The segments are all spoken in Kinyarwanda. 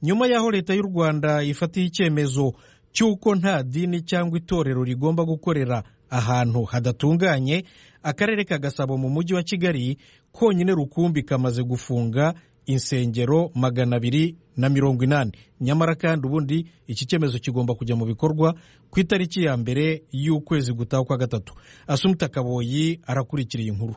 nyuma y'aho leta y'u rwanda ifatiye icyemezo cy'uko nta dini cyangwa itorero rigomba gukorera ahantu hadatunganye akarere ka gasabo mu mujyi wa kigali konyine rukumbi kamaze gufunga insengero magana abiri na mirongo inani nyamara kandi ubundi iki cyemezo kigomba kujya mu bikorwa ku itariki ya mbere y'ukwezi gutaha kwa gatatu asumuta kaboyi arakurikira iyi nkuru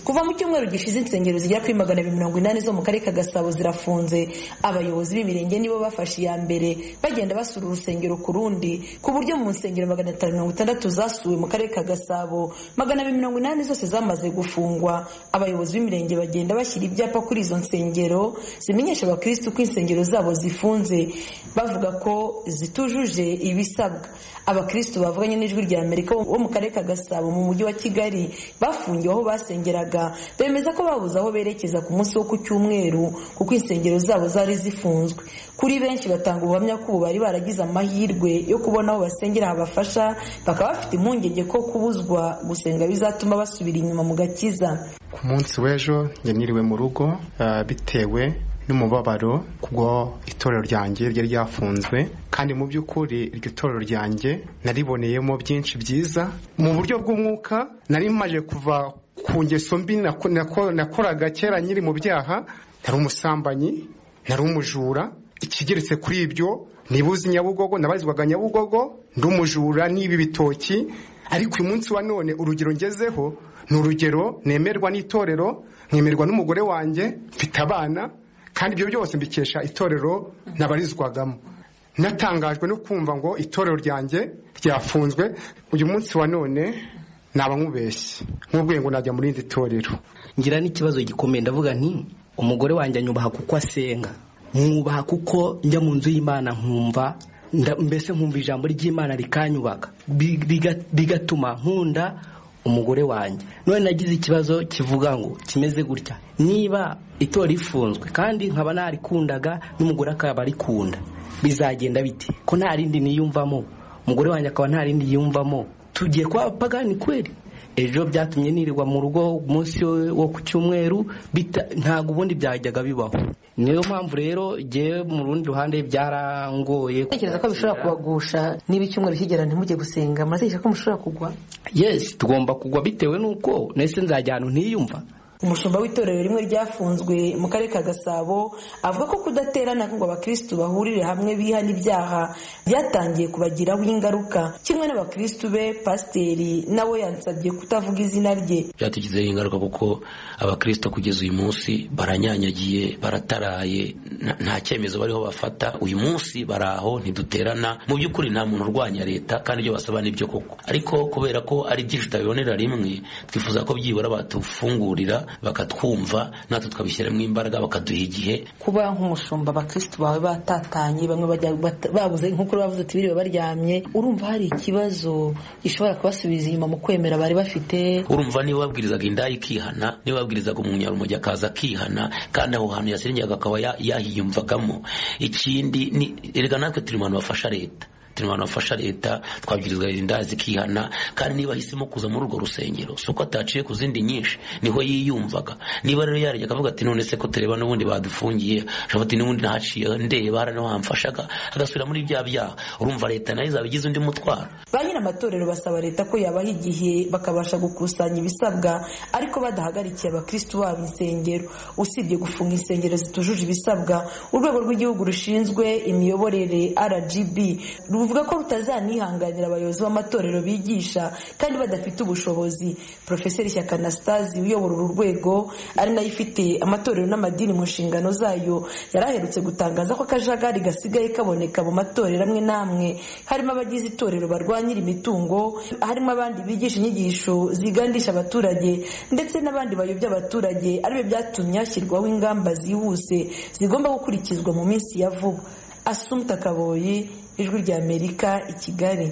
kuva mu cyumweru gishize insengero zigera kuri magana abiri mirongo inani zo mu karere ka gasabo zirafunze abayobozi b'ibirenge nibo bafashe iya mbere bagenda basura urusengero ku rundi ku buryo mu nsengero magana atanu mirongo itandatu zasuwe mu karere ka gasabo magana abiri mirongo inani zose zamaze gufungwa abayobozi b'imirenge bagenda bashyira ibyapa kuri izo nsengero zimenyesha abakirisitu ko insengero zabo zifunze bavuga ko zitujuje ibisabwa abakirisitu bavuganye n'ijwi rya amerika bo mu karere ka gasabo mu mujyi wa kigali bafungiwe aho basengeraga bemeza ko babuze aho berekeza ku munsi wo ku cyumweru kuko insengero zabo zari zifunzwe kuri benshi batanga ubuhamya ko ubu bari baragize amahirwe yo kubona aho basengera habafasha bakaba bafite impungenge ko kubuzwa gusenga bizatuma basubira inyuma mu gakiza ku munsi w'ejo nyiriwe mu rugo bitewe n'umubabaro kubwo itorero ryanjye ryari ryafunzwe kandi mu by'ukuri iryo torero ryanjye nariboneyemo byinshi byiza mu buryo bw'umwuka nari maje kuva ku ngeso mbi nakoraga kera nyiri mu byaha nari umusambanyi nari umujura ikigeretse kuri ibyo ntibuze nyabugogo nabarizwaga nyabugogo ndi umujura n'ibi bitoki ariko uyu munsi wa none urugero ngezeho ni urugero nemerwa n'itorero nkemerwa n'umugore wanjye mfite abana kandi ibyo byose mbikesha itorero nabarizwagamo natangajwe no kumva ngo itorero ryanjye ryafunzwe uyu munsi wa none naba nkubeshye nk'ubwenge ngo najya mu rindi torero ngira n'ikibazo gikomeye ndavuga nti umugore wanjye anyubaha kuko asenga mwubaha kuko njya mu nzu y'imana nkumva mbese nkumva ijambo ry'imana rikanyubaka bigatuma nkunda umugore wanjye none nagize ikibazo kivuga ngo kimeze gutya niba itora rifunzwe kandi nkaba narikundaga n'umugore akaba arikunda bizagenda bite ko nta rindi niyumvamo umugore wanjye akaba nta rindi yiyumvamo tugiye kwa abapagani kweri ejo byatumye nirirwa mu rugo umunsi wo ku cyumweru ntabwo ubundi byajyaga bibaho niyo mpamvu rero ngewe mu rundi ruhande byarangoye tekereza ko bishobora kubagusha niba icyumweru kigera ntimujye gusenga muratekereza ko mushobora kugwa yesi tugomba kugwa bitewe n'uko nese nzajya ahantu ntiyumva umushumba w'itorero rimwe ryafunzwe mu karere ka gasabo avuga ko kudaterana ngo abakirisitu bahurire hamwe bihana ibyaha byatangiye kubagiraho ingaruka kimwe n'abakirisitu be pasiteri nawe yansabye kutavuga izina rye byatugizeho ingaruka kuko abakirisitu kugeza uyu munsi baranyanyagiye barataraye nta cyemezo bariho bafata uyu munsi bari aho ntiduterana mu by'ukuri nta muntu urwanya leta kandi ibyo basaba nibyo koko ariko kubera ko ari byinshi tutabibonera rimwe twifuza ko byibura batufungurira bakatwumva natwe twabishyiramo imbaraga bakaduha igihe kuba nk'umushumba abakirisitu bawe batatanye bamwe babuze nk'uko bavuze ati biriwe baryamye urumva hari ikibazo gishobora kubasubiza inyuma mu kwemera bari bafite urumva niba babwirizaga indaya ikihana niba babwirizaga umunyarumogi akaza akihana kandi aho hantu yasengerwaga akaba yahiyumvagamo ikindi erega natwe turi mu bantu bafasha leta abantu bafasha leta twabyirizwa inda zikihana kandi niba ahisemo kuza muri urwo rusengero si uko ataciye ku zindi nyinshi niho yiyumvaga niba rero yarajya akavuga ati none se ko tureba n'ubundi badufungiye ashobora ati n'ubundi ntaciye ndeba hano hamfashaga agasubira muri bya byaha urumva leta nayo izaba igize undi mutwaro ba nyiri amatorero basaba leta ko yabaha igihe bakabasha gukusanya ibisabwa ariko badahagarikiye abakirisitu babo insengero usibye gufunga insengero zitujuje ibisabwa urwego rw'igihugu rushinzwe imiyoborere rgb ruvuga ko rutazanihanganira abayobozi b'amatorero bigisha kandi badafite ubushobozi porofeseri shyaka anastasi uyobora uru rwego ari nayo ifite amatorero n'amadini mu nshingano zayo yari aherutse gutangaza ko akajagari gasigaye kaboneka mu matorero amwe n'amwe harimo abagize itorero barwanyira imitungo harimo abandi bigisha inyigisho zigandisha abaturage ndetse n'abandi bayobya abaturage aribyo byatumye hashyirwaho ingamba zihuse zigomba gukurikizwa mu minsi ya vuba asumta kaboyi ijwi ry'amerika i kigali